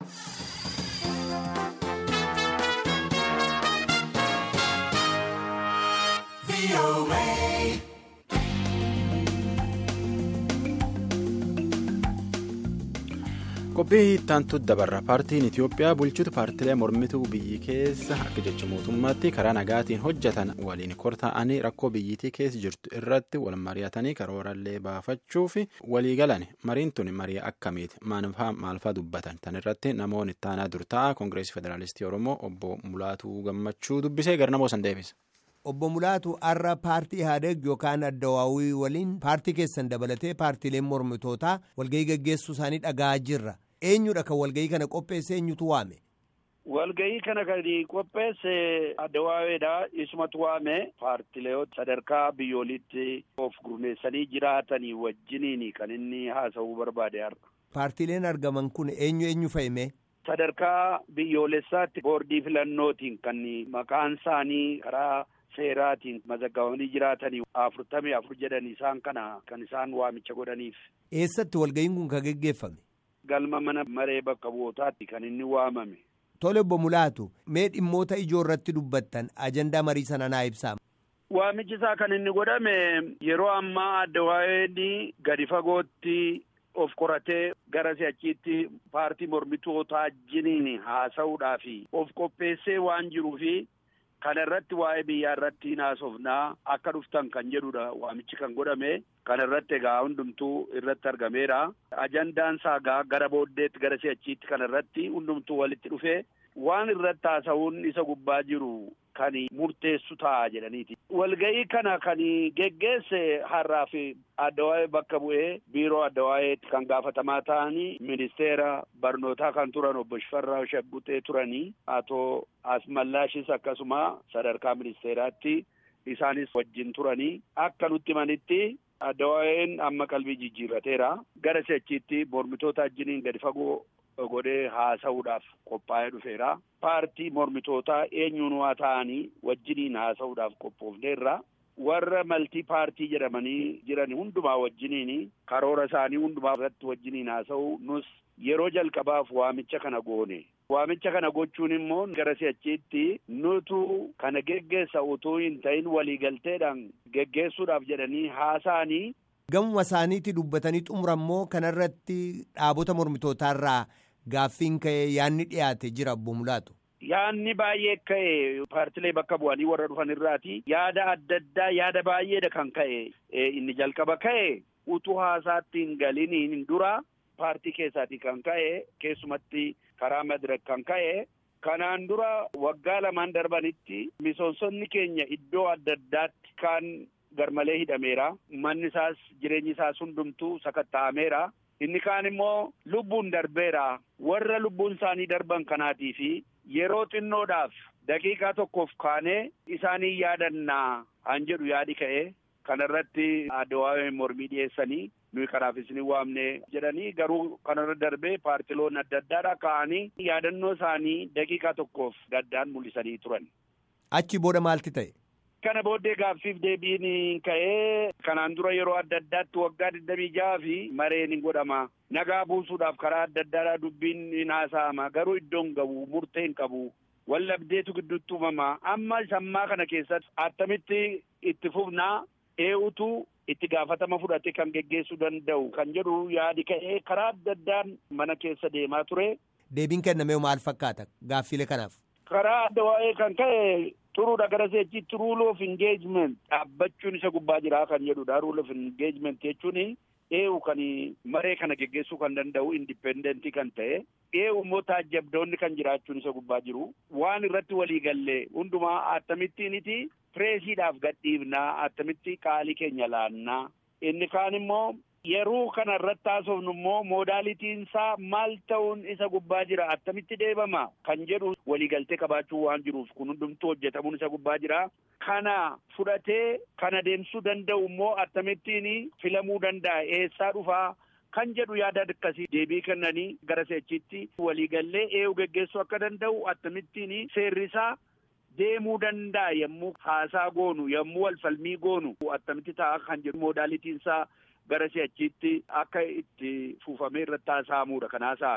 qophii ittaantu dabarra paartiin itiyoophiyaa bulchuutu paartilee mormituu biyyi keessa akka jecha mootummaatti karaa nagaatiin hojjetan waliin kortaa'anii rakkoo biyyittii keessa jirtu irratti wal mari'atanii karoorallee baafachuu fi walii galan mariin tun marii akkamiiti maalfaa dubbatan tan irratti namoonni ittaanaa dur ta'a koongireesii federaalistii oromoo obbo mulaatuu gammachuu dubbisee garnamoo san deebisa. Obbo Mulaatu har'a paartii Ihaadeeg yookaan Addawaawii waliin paartii keessan dabalatee paartiileen mormitootaa walgahii gaggeessuu isaanii dhaga'aa jirra. Eenyudha kan walgahii kana qopheesse eenyutu waame? Walgahii kana kan qopheesse Addawaaweedha. Isumatu waame paartilee sadarkaa biyyoolitti of gurmeessanii jiraatanii wajjiniin kan inni haasa'uu barbaade har'a. Paartiileen argaman kun eenyu eenyu fa'ime? Sadarkaa biyyoolessaatti boordii filannootiin kan maqaan isaanii karaa seeraatiin mazaggabamanii jiraatanii afurtamii afur jedhan isaan kana kan isaan waamicha godhaniif. Eessatti walgahiin kun kan geggeeffame? Galma mana maree bakka bu'ootaatti kan inni waamame. Tole obbo Mulaatu mee dhimmoota ijoo irratti dubbattan ajandaa marii sana naa ibsaa. Waamichi isaa kan inni godhame yeroo ammaa Addawaaween gadi fagootti of qoratee gara si'achiitti paartii mormitootaa wajjiniin haasa'uudhaaf of qopheessee waan jiruufi. Kana irratti waa'ee biyyaa irratti haasofnaa akka dhuftan kan jedhudha waamichi kan godhame kana irratti egaa hundumtuu irratti argameera. Ajandaan isaa gara booddeetti gara si'achiitti kana irratti hundumtuu walitti dhufee waan irratti haasa'uun isa gubbaa jiru kan murteessu ta'a jedhaniiti. Walga'ii kana kan geggeesse har'aa fi addawaa'ee bakka bu'ee biiroo addawaayeetti kan gaafatamaa ta'anii ministeera barnootaa kan turan obbo Shifarraa Shaggutee turanii atoo Asmallaashis akkasuma sadarkaa ministeeraatti isaanis wajjin turanii akka nutti himanitti addawaa'een amma qalbii jijjiirrateera gara si'achiitti mormitoota wajjiniin gadi fagoo godhee haasa'uudhaaf qophaa'ee dhufeera. Paartii mormitootaa eenyuun waa ta'anii wajjiniin haasa'uudhaaf qophoofneerra. Warra maltii paartii jedhamanii jiran hundumaa wajjiniin karoora isaanii hundumaa irratti wajjiniin haasa'u nus yeroo jalqabaaf waamicha kana goone. Waamicha kana gochuun immoo gara si'achiitti nutu kana geggeessa utuu hin ta'in waliigalteedhaan geggeessuudhaaf jedhanii haasa'anii. Gamuma isaaniitti dubbatanii xumurammoo kanarratti dhaabota mormitootaarraa gaaffiin ka'ee yaadni dhiyaate jira obbo Mulaatu. Yaadni baay'ee ka'e paartilee bakka bu'anii warra dhufan irraati yaada adda addaa yaada baay'eedha kan ka'e inni jalqaba ka'e utuu haasaatti hin galiniin dura paartii keessaatii kan ka'e keessumatti karaa madirak kan ka'e kanaan dura waggaa lamaan darbanitti misoomsonni keenya iddoo adda addaatti kan garmalee hidhameera manni isaas jireenyi isaas hundumtuu sakatta'ameera. Inni kaan immoo lubbuun darbeera warra lubbuun isaanii darban kanaatii fi yeroo xinnoodhaaf daqiiqaa tokkoof kaanee isaanii yaadannaa han jedhu yaadi ka'e kanarratti addawaawee mormii dhiyeessanii nuyi kanaaf isin waamne jedhanii garuu kanarra darbee paartiloonni adda addaadha ka'anii yaadannoo isaanii daqiiqaa tokkoof gaddaan mul'isanii turan. Achi booda maalti ta'e? Kana booddee gaaffiif deebiin ka'ee kanaan dura yeroo adda addaatti waggaa digdamii jaha fi mareen hin godhama. Nagaa buusuudhaaf karaa adda addaadhaa dubbiin hin haasa'ama. Garuu iddoon qabu murtee hin qabu. Wallabdeetu gidduutti uumama. Amma sammaa kana keessatti attamitti itti fufnaa ee'utu itti gaafatama fudhate kan geggeessuu danda'u kan jedhu yaadi ka'ee karaa adda addaan mana keessa deemaa ture. Deebiin kennamee maal fakkaata gaaffilee kanaaf? Karaa adda waa'ee kan ka'e turuudha gara seechitti rule of engagement dhaabbachuun isa gubbaa jira kan jedhudha rule of engagement jechuun eewu kan maree kana geggeessuu kan danda'u indipendentii kan ta'e eewu immoo taajjabdoonni kan jiraachuun isa gubbaa jiru waan irratti walii galle hundumaa attamittiiniti pireesiidhaaf gadhiifnaa attamitti qaalii keenya laannaa inni kaan immoo yeroo kana irratti haasofnu immoo moodaalitiin isaa maal ta'uun isa gubbaa jira attamitti deebama kan jedhu waliigaltee qabaachuu waan jiruuf kun hundumtuu hojjetamuun isa gubbaa jira. Kana fudhatee kana deemsuu danda'u immoo attamittiin filamuu danda'a eessaa dhufaa kan jedhu yaada akkasii deebii kennanii gara seechitti waliigallee eewu geggeessuu akka danda'u attamittiin seerrisaa deemuu danda'a yommuu haasaa goonu yommuu walfalmii goonu attamitti ta'a kan jedhu moodaalitiin isaa gara si'achiitti akka itti fuufamee irratti haasa'amuudha kan haasa'ame.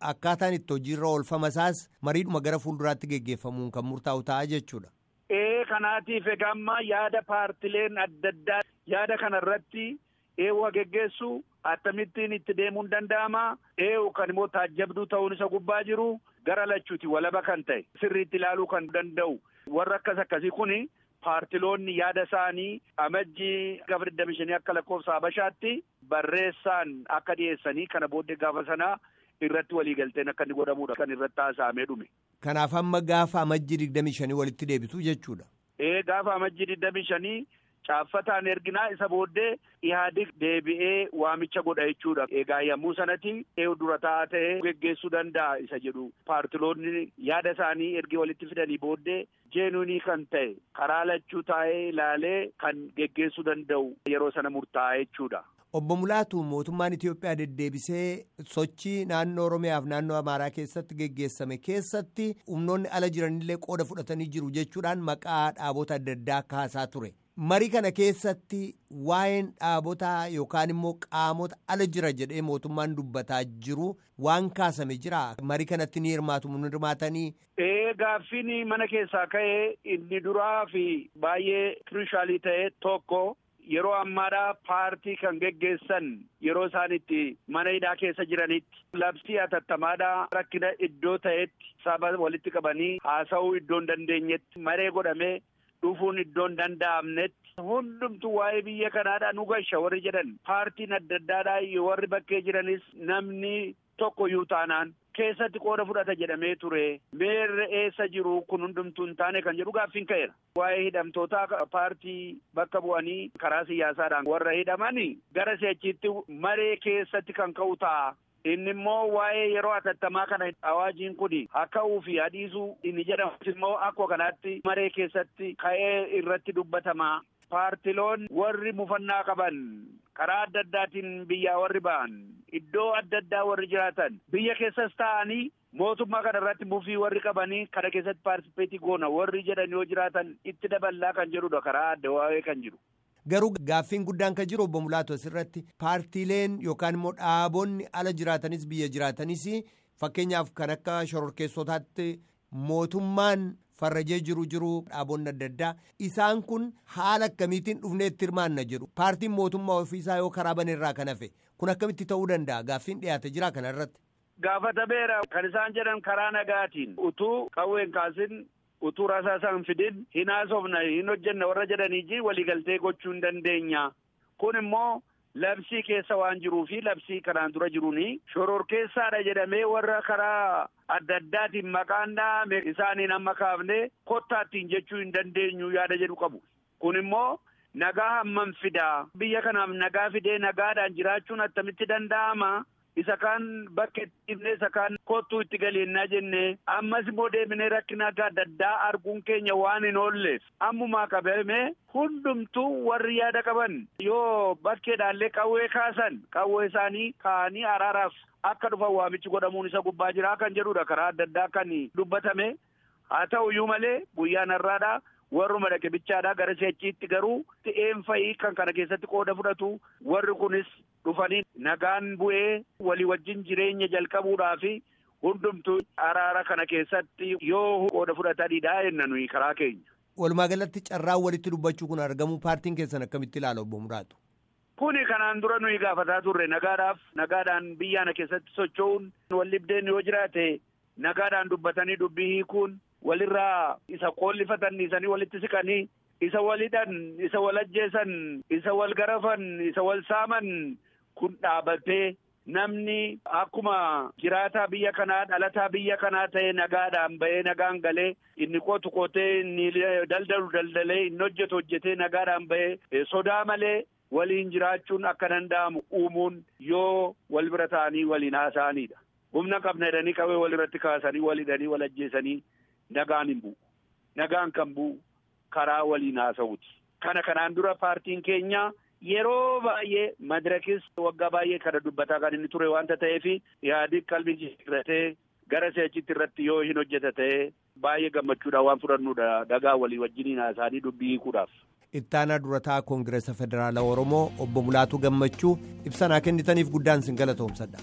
akkaataan itti hojiirra oolfama isaas mariidhuma gara fuulduraatti geggeeffamuun kan murtaa'u ta'a jechuudha. Ee kanaatiif egaa amma yaada paartileen adda addaa yaada kanarratti eewwa geggeessu akkamittiin itti deemuun danda'ama eewu kan immoo taajjabduu ta'uun isa gubbaa jiru gara lachuuti walaba kan ta'e sirriitti ilaaluu kan danda'u warra akkas akkasii kuni paartiloonni yaada isaanii amajjii gaafa digdami shanii akka lakkoofsa habashaatti barreessaan akka dhiyeessanii kana booddee gaafa sanaa irratti waliigalteen akka inni godhamudha kan irratti haasa'amee dhume. Kanaaf amma gaafa amajjii digdami shanii walitti deebitu jechuudha. Ee gaafa amajjii digdami shanii caaffataan erginaa isa booddee ihaadig deebi'ee waamicha godha jechuudha. Egaa yommuu sanatti eewu dura taa'aa ta'ee geggeessuu danda'a isa jedhu paartiloonni yaada isaanii ergi walitti fidanii booddee jeenuunii kan ta'e karaa lachuu taa'ee ilaalee kan geggeessuu danda'u yeroo sana murtaa'a jechuudha. Obbo Mulaatu mootummaan Itoophiyaa deddeebisee sochii naannoo Oromiyaaf naannoo Amaaraa keessatti geggeessame keessatti humnoonni ala jiranillee qooda fudhatanii jiru jechuudhaan maqaa dhaabota adda addaa kaasaa ture. Marii kana keessatti waa'een dhaabotaa yookaan immoo qaamota ala jira jedhee mootummaan dubbataa jiru waan kaasame jira. Marii kanatti ni hirmaatu ni hirmaatanii. Ee gaaffiin mana keessaa ka'ee inni duraa fi baay'ee kirishaalii ta'e tokko. Yeroo ammaadhaa paartii kan geggeessan yeroo isaan itti mana hidhaa keessa jiranitti labsii atattamaadhaa rakkina iddoo ta'etti saba walitti qabanii haasa'uu iddoo hin dandeenyetti maree godhamee dhufuun iddoo hin danda'amnetti hundumtu waa'ee biyya kanaadhaa nu gasha warri jedhan paartiin adda addaadhaa warri bakkee jiranis namni tokko iyyuu taanaan keessatti qooda fudhata jedhamee ture meerre eessa jiru kun hundumtuu hin taane kan jedhu gaaffiin ka'eera. Waa'ee hidhamtootaa paartii bakka bu'anii karaa siyaasaadhaan warra hidhamanii gara si'achiitti maree keessatti kan ka'u ta'a. Inni immoo waa'ee yeroo atattamaa kana awaajiin kun hakka'uu fi adiisuu inni jedhamus immoo akkuma kanaatti maree keessatti ka'ee irratti dubbatama. Paartiloon warri mufannaa qaban karaa adda addaatiin biyyaa warri ba'an iddoo adda addaa warri jiraatan biyya keessas ta'anii mootummaa kana irratti mufii warri qabanii kana keessatti paartisipeetii goona warri jedhan yoo jiraatan itti daballaa kan jedhudha karaa adda waa'ee kan jiru. Garuu gaaffiin guddaan kan jiru obbo Mulaatu asirratti paartiileen yookaan immoo dhaabonni ala jiraatanis biyya jiraatanis fakkeenyaaf kan akka shororkeessotaatti mootummaan farrajee jiru jiru dhaabonni adda addaa isaan kun haala akkamiitiin dhufnee itti hirmaanna jedhu paartiin mootummaa ofiisaa yoo karaa baneerraa kan hafe kun akkamitti ta'uu danda'a gaaffiin dhiyaate jira kana irratti. Gaafatameera kan isaan jedhan karaa nagaatiin utuu qawween kaasin utuu rasaasa hin fidin hin haasofna hin hojjenna warra jedhanii waliigaltee gochuu hin dandeenya kun immoo labsii keessa waan jiruu fi labsii kanaan dura jiruuni shororkeessaadha jedhamee warra karaa adda addaatiin maqaan dhaame isaaniin amma kaafne kottaattiin jechuu hin dandeenyu yaada jedhu qabu kun immoo nagaa hammam fidaa biyya kanaaf nagaa fidee nagaadhaan jiraachuun attamitti danda'ama isa kaan bakka itti dhibnee isa kaan kottuu itti galeennaa jennee ammas immoo deemnee rakkina adda addaa arguun keenya waan hin oolleef ammumaa qabame hundumtuu warri yaada qaban yoo bakkeedhaallee qawwee kaasan qawwee isaanii kaa'anii araaraaf akka dhufan waamichi godhamuun isa gubbaa jira kan jedhudha karaa adda addaa kan dubbatame haa ta'u iyyuu malee guyyaan har'aadha warruma dhaqe bichaadha gara si'achiitti garuu ta'een fa'ii kan kana keessatti qooda fudhatu warri kunis dhufanii nagaan bu'ee walii wajjin jireenya jalqabuudhaa fi hundumtuu araara kana keessatti yoo qooda fudhatanidha jenna nuyi karaa keenya. Walumaa galatti carraan walitti dubbachuu kun argamu paartiin keessan akkamitti ilaala obbo Muraatu? Kuni kanaan dura nuyi gaafataa turre nagaadhaaf nagaadhaan biyyaana keessatti socho'uun wallibdeen yoo jiraate nagaadhaan dubbatanii dubbii hiikuun walirraa isa qoollifatanii dhiisanii walitti siqanii isa walidhan isa wal ajjeesan isa wal garafan isa wal saaman kun dhaabatee namni akkuma jiraataa biyya kanaa dhalataa biyya kanaa ta'e nagaadhaan ba'ee nagaan galee inni qotu qotee inni daldalu daldalee inni hojjetu hojjetee nagaadhaan ba'ee sodaa malee waliin jiraachuun akka danda'amu uumuun yoo wal bira ta'anii waliin haasa'anidha. Humna qabna jedhanii qawwee wal irratti kaasanii wal hidhanii wal ajjeesanii nagaan hin bu'u. Nagaan kan bu'u karaa waliin haasa'uuti. Kana kanaan dura paartiin keenya yeroo baay'ee madirakis waggaa baay'ee kana dubbataa kan inni ture waanta ta'eef yaadi qalbii jijjiirratee gara si'achitti irratti yoo hin hojjeta ta'e baay'ee gammachuudhaan waan fudhannudha dhagaa walii wajjiniin haasa'anii dubbii hiikuudhaaf. Ittaanaa durataa Koongireesa Federaalaa Oromoo obbo Mulaatuu Gammachuu ibsa naa kennitaniif guddaan sin galatoomsadha.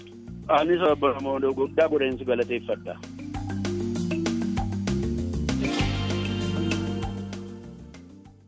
Anis obbo guddaa godheensi galateeffadha.